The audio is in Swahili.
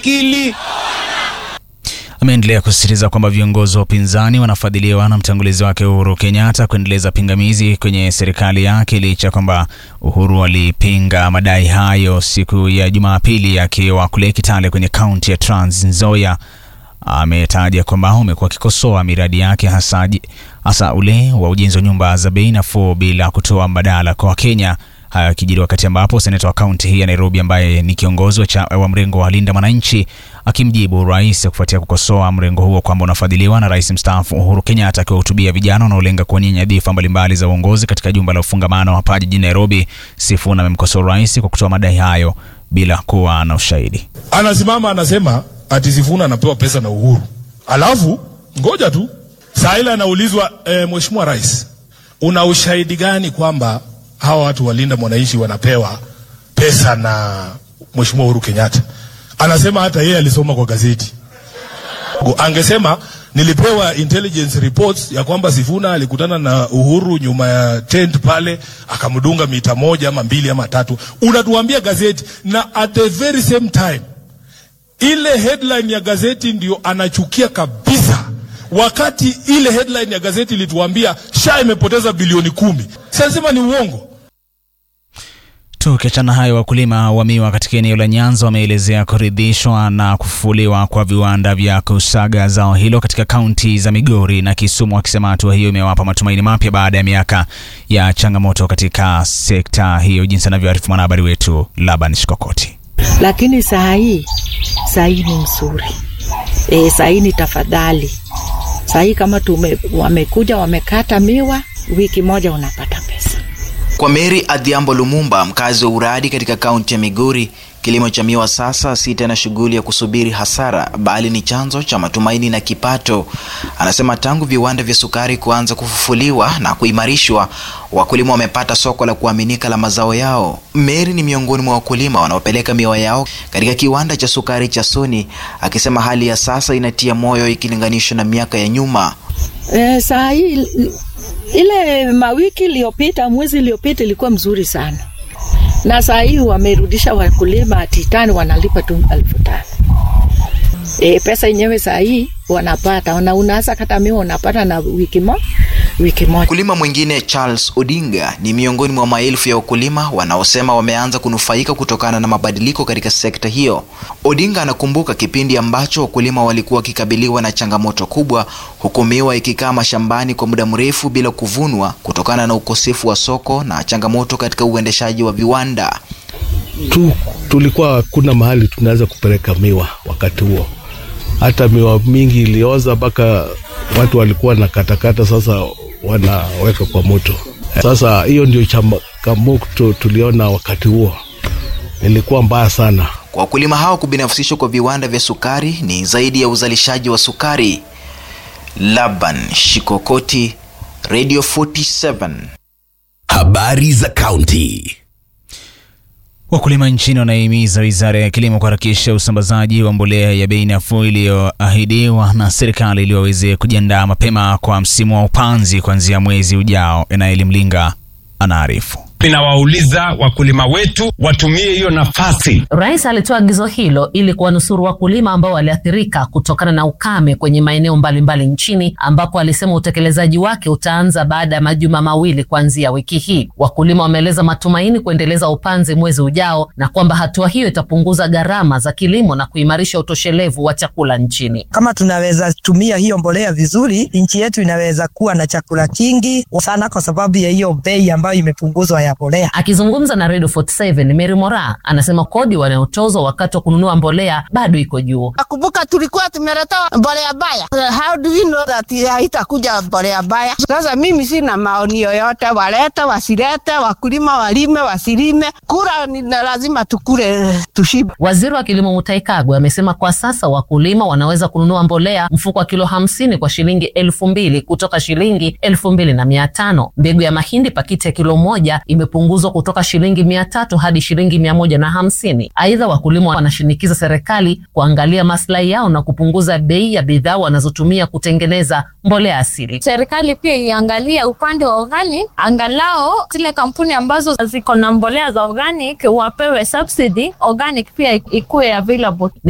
akili. Ameendelea kusisitiza kwamba viongozi wa upinzani wanafadhiliwa na mtangulizi wake Uhuru Kenyatta kuendeleza pingamizi kwenye serikali yake licha ya kwamba Uhuru alipinga madai hayo siku ya Jumapili akiwa kule Kitale kwenye kaunti ya Trans Nzoia. Ametaja kwamba umekuwa akikosoa miradi yake hasa, hasa ule wa ujenzi wa nyumba za bei nafuu bila kutoa mbadala kwa Wakenya. Haya yakijiri wakati ambapo seneta wa kaunti hii ya Nairobi ambaye ni kiongozi wa, wa mrengo wa Linda Mwananchi akimjibu rais kufuatia kukosoa mrengo huo kwamba unafadhiliwa na rais mstaafu Uhuru Kenyatta akiwahutubia vijana wanaolenga kuwania nyadhifa mbalimbali za uongozi katika jumba la ufungamano hapa jijini Nairobi. Sifuna amemkosoa rais kwa kutoa madai hayo bila kuwa na ushahidi. Anasimama anasema ati Sifuna anapewa pesa na Uhuru, alafu ngoja tu saa ile anaulizwa e, mheshimiwa rais, una ushahidi gani kwamba hawa watu walinda mwananchi wanapewa pesa na mheshimiwa Uhuru Kenyatta? Anasema hata yeye alisoma kwa gazeti. Angesema nilipewa intelligence reports ya kwamba Sifuna alikutana na Uhuru nyuma ya tent pale, akamdunga mita moja ama mbili ama tatu. Unatuambia gazeti, na at the very same time ile headline ya gazeti ndio anachukia kabisa, wakati ile headline ya gazeti ilituambia SHA imepoteza bilioni kumi. Sasema ni uongo. Tukiachana hayo, wakulima wa miwa katika eneo la Nyanza wameelezea kuridhishwa na kufufuliwa kwa viwanda vya kusaga zao hilo katika kaunti za Migori na Kisumu, wakisema hatua hiyo imewapa matumaini mapya baada ya miaka ya changamoto katika sekta hiyo, jinsi anavyoarifu mwanahabari wetu Laban Shikokoti. Lakini saa hii saa hii ni mzuri e, saa hii ni tafadhali. Saa hii kama tume, wamekuja wamekata miwa, wiki moja unapata pesa. Kwa Mary Adhiambo Lumumba, mkazi wa Uradi katika kaunti ya Migori, kilimo cha miwa sasa si tena shughuli ya kusubiri hasara, bali ni chanzo cha matumaini na kipato. Anasema tangu viwanda vya sukari kuanza kufufuliwa na kuimarishwa, wakulima wamepata soko la kuaminika la mazao yao. Mary ni miongoni mwa wakulima wanaopeleka miwa yao katika kiwanda cha sukari cha Soni, akisema hali ya sasa inatia moyo ikilinganishwa na miaka ya nyuma. E, saa hii ile mawiki iliyopita, mwezi iliyopita ilikuwa mzuri sana, na saa hii wamerudisha wakulima titani, wanalipa tu elfu tano. E, pesa yenyewe saa hii wanapata na unaweza kata miwa unapata na wiki moja wiki moja. Mkulima mwingine Charles Odinga ni miongoni mwa maelfu ya wakulima wanaosema wameanza kunufaika kutokana na mabadiliko katika sekta hiyo. Odinga anakumbuka kipindi ambacho wakulima walikuwa wakikabiliwa na changamoto kubwa, huku miwa ikikaa mashambani kwa muda mrefu bila kuvunwa kutokana na ukosefu wa soko na changamoto katika uendeshaji wa viwanda. Tu, tulikuwa kuna mahali tunaweza kupeleka miwa wakati huo hata miwa mingi ilioza mpaka watu walikuwa na katakata, sasa wanaweka kwa moto. Sasa hiyo ndio changamoto tuliona wakati huo, ilikuwa mbaya sana. Kwa wakulima hao, kubinafsishwa kwa viwanda vya sukari ni zaidi ya uzalishaji wa sukari. Laban Shikokoti, Radio 47. Habari za kaunti. Wakulima nchini wanahimiza wizara ya kilimo kuharakisha usambazaji wa mbolea ya bei nafuu iliyoahidiwa na serikali ili waweze kujiandaa mapema kwa msimu wa upanzi kuanzia mwezi ujao. Enaeli Mlinga anaarifu. Ninawauliza wakulima wetu watumie hiyo nafasi. Rais alitoa agizo hilo ili kuwanusuru wakulima ambao waliathirika kutokana na ukame kwenye maeneo mbalimbali nchini, ambapo alisema utekelezaji wake utaanza baada ya majuma mawili kuanzia wiki hii. Wakulima wameeleza matumaini kuendeleza upanzi mwezi ujao na kwamba hatua hiyo itapunguza gharama za kilimo na kuimarisha utoshelevu wa chakula nchini. Kama tunaweza tumia hiyo mbolea vizuri, nchi yetu inaweza kuwa na chakula kingi sana, kwa sababu ya hiyo bei ambayo imepunguzwa ya mbolea. Akizungumza na Radio 47 Mary Mora anasema kodi wanayotozwa wakati wa kununua mbolea bado iko juu. Nakumbuka tulikuwa tumeletewa mbolea baya. How do we know that haitakuja mbolea baya? Sasa mimi sina maoni yoyote, walete wasilete, wakulima walime wasilime, kura ni lazima tukule tushibe. Waziri wa kilimo Mutahi Kagwe amesema kwa sasa wakulima wanaweza kununua mbolea mfuko wa kilo hamsini kwa shilingi elfu mbili kutoka shilingi elfu mbili na mia tano. Mbegu ya mahindi pakiti ya kilo moja imepunguzwa kutoka shilingi mia tatu hadi shilingi mia moja na hamsini. Aidha, wakulima wanashinikiza serikali kuangalia maslahi yao na kupunguza bei ya bidhaa wanazotumia kutengeneza mbolea asili. Serikali pia iangalia upande wa organic, angalao zile kampuni ambazo ziko na mbolea za organic wapewe subsidy, organic pia ikuwe available.